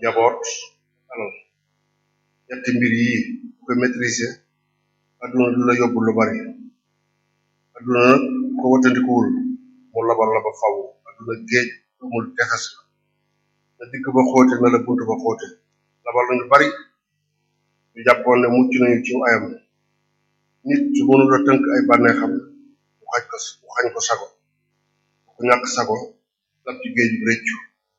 njaboot alal ñetti mbir yi bu ko maîtriser adduna du la yóbbu lu bari adduna nag ko watandikuwul mu labal la ba faw adduna géej amul texas la na digg ba xóote na la bunt ba xóote labal nañu bari ñu jàppoon ne mucc nañu ci ayam nit su mënul a tënk ay bànneexam mu xañ ko mu xañ ko sago ku ñàkk sago lab ci géej bi réccu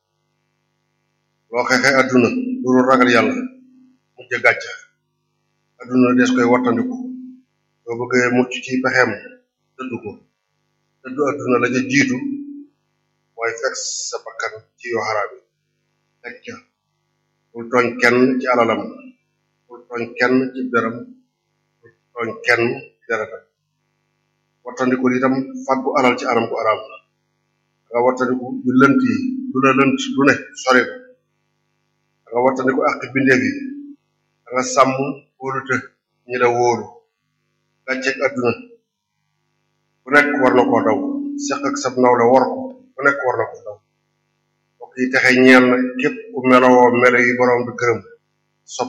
loo xeexee adduna duru ragal yàlla mujj gàcca adduna des koy wattandiku soo bëggee mucc ci pexeem dëddu ko dëddu adduna la ca jiitu mooy fekk sa bakkan ci yoo xaraam yi teg ca bul tooñ kenn ci alalam bul tooñ kenn ci deram bul tooñ kenn ci deretam wattandiku itam fàggu alal ci anam gu araam nga wattandiku yu lënt yi lu la lënt lu ne sori ko nga wattandiku ak bindeef yi nga sàmm wóolute ñi la wóolu gàcceeg adduna ku nekk war na koo daw seq ak sab nawle war ko ku nekk war na koo daw mbokk yi texe ñeel na képp ku melowoo melo yi borom bi gërëm sopp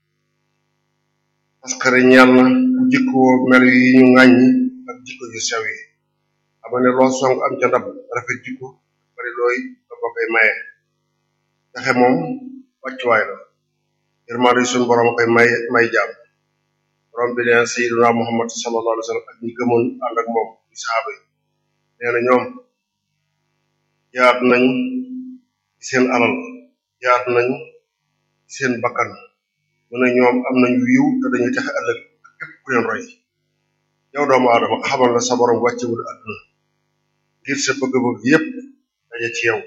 parce que ñeel na ku jikkoo melo yi ñu ŋàññi ak jikko yu sew yi xam ne loo song am ca ndab rafet jikko bari looy da ko koy maye texe moom wàccuwaay la yërmaande suñu borom koy may may jaam borom bi nee na sayyiduna muhammad sallallahu alayhi wa sallam ak ñi gëmoon ànd ak moom di saxaaba yi nee na ñoom jaat nañ ci seen alal jaat nañ ci seen bakkan mu ne ñoom am nañu yiw te dañuy texe ëllëg ak képp ku leen roy yow doomu aadama xamal na sa borom wàccewul àdduna ngir sa bëgg-bëgg yépp daje ci yow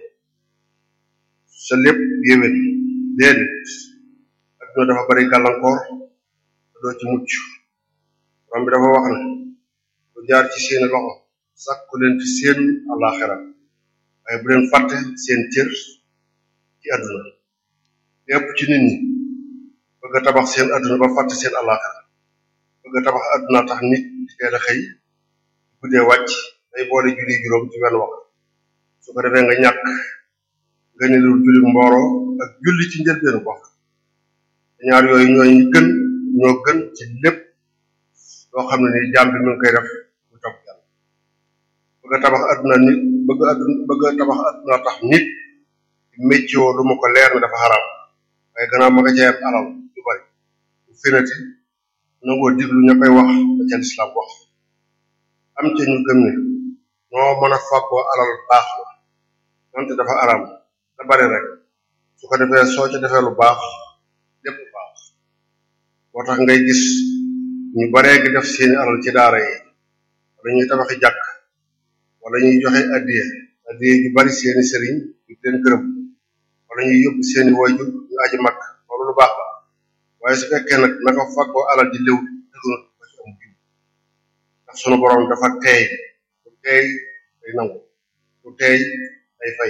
sa lépp yéwén déedéet adduna dafa bari gàllankoor te doo ci mucc borom bi dafa wax ne lu jaar ci seeni loxo sàkku leen ci seen àllaaxira waaye bu leen fàtte seen cër ci adduna lépp ci nit ñi bëgg a tabax seen adduna ba fàtte seen àllaaxira bëgg a tabax adduna tax nit di teel a xëy guddee wàcc day boole julli juróom ci wenn wax su ko defee nga ñàkk nga ne lu julli mbooloo ak julli ci njëlbeenu wax ñaar yooyu ñooy ñi gën ñoo gën ci lépp loo xam ne ni jaam bi mu ngi koy def mu topp yàlla bëgg a tabax adduna nit bëgg adduna bëgg a tabax adduna tax nit méccoo lu ma ko leer ne dafa xaraam waaye gannaaw ma nga cee am alal lu bari bu finati nangoo diglu ña koy wax da ca lislaam wax am ca ñu gëm ne noo mën a fàggoo alal baax la wante dafa araam da bari rek su ko defee soo ca defee lu baax lépp baax moo tax ngay gis ñu baree gi def seeni alal ci daara yi wala ñuy tabaxi jàkk wala ñuy joxe addiye addiye ju bari seeni sëriñ yu leen gërëm wala ñuy yóbbu seeni wayjur ñu aji mag loolu lu baax la waaye su fekkee nag naka fàggoo alal di léw dëggnut ba ci am jiw ndax sunu borom dafa teey bu teey day nangu bu teey day fay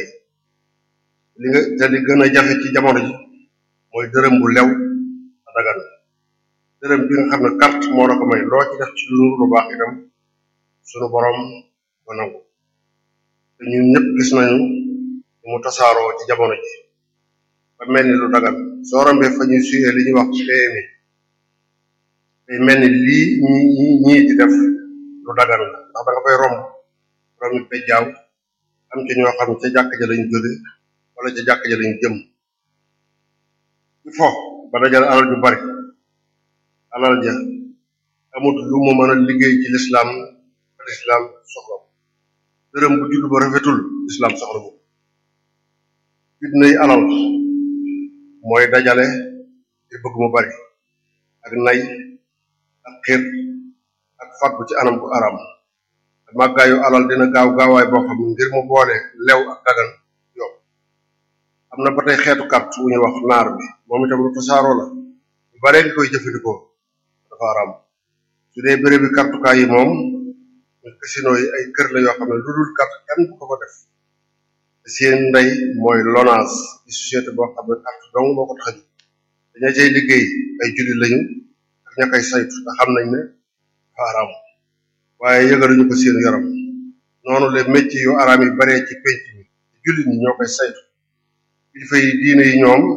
li nga te li gën a jafe ci jamono ji mooy dërëm bu lew a dagan dërëm bi nga xam ne carte moo la ko may loo ci def ci lu lu baax itam sunu borom ko nangu te ñun ñëpp gis nañu ni mu tasaaroo ci jamono ji ba mel ni lu dagan soo rombee fa ñuy suyee li ñuy wax PMI day mel ni lii ñi ñii di def lu dagan la ndax da nga fay romb rombi pejjaaw am ci ñoo xam ne ca jàkk ja lañu jóge wala ca jàkk ja lañu jëm il faut ba dajale alal ju bari alal ja amut lu mu mën a liggéey ci lislaam ba lislaam soxla ko dërëm bu judd ba rafetul lislaam soxla ko fitnay alal mooy dajale te bëgg mu bari ak nay ak xir ak fàggu ci anam bu aram te màggaayu alal dina gaaw gaawaay boo xam ne ngir mu boole lew ak dagan yomb am na ba tey xeetu carte wu ñuy wax naar bi moom itam lu tasaaroo la ñu baree ngi koy jëfandikoo dafa aram su dee béréb bi kartukaay yi moom casino yi ay kër la yoo xam ne lu dul carte kenn du ko fa def te seen ndey mooy lonage ci société boo xam ne carte dong moo ko tax a jóg daña cay liggéey ay jullit lañu ak ña koy saytu te xam nañ ne dafa aram waaye yëgaluñu ko seen yaram noonu le métier yu araam yi baree ci penc mi jullit ñi ñoo koy saytu kilifa yi diine yi ñoom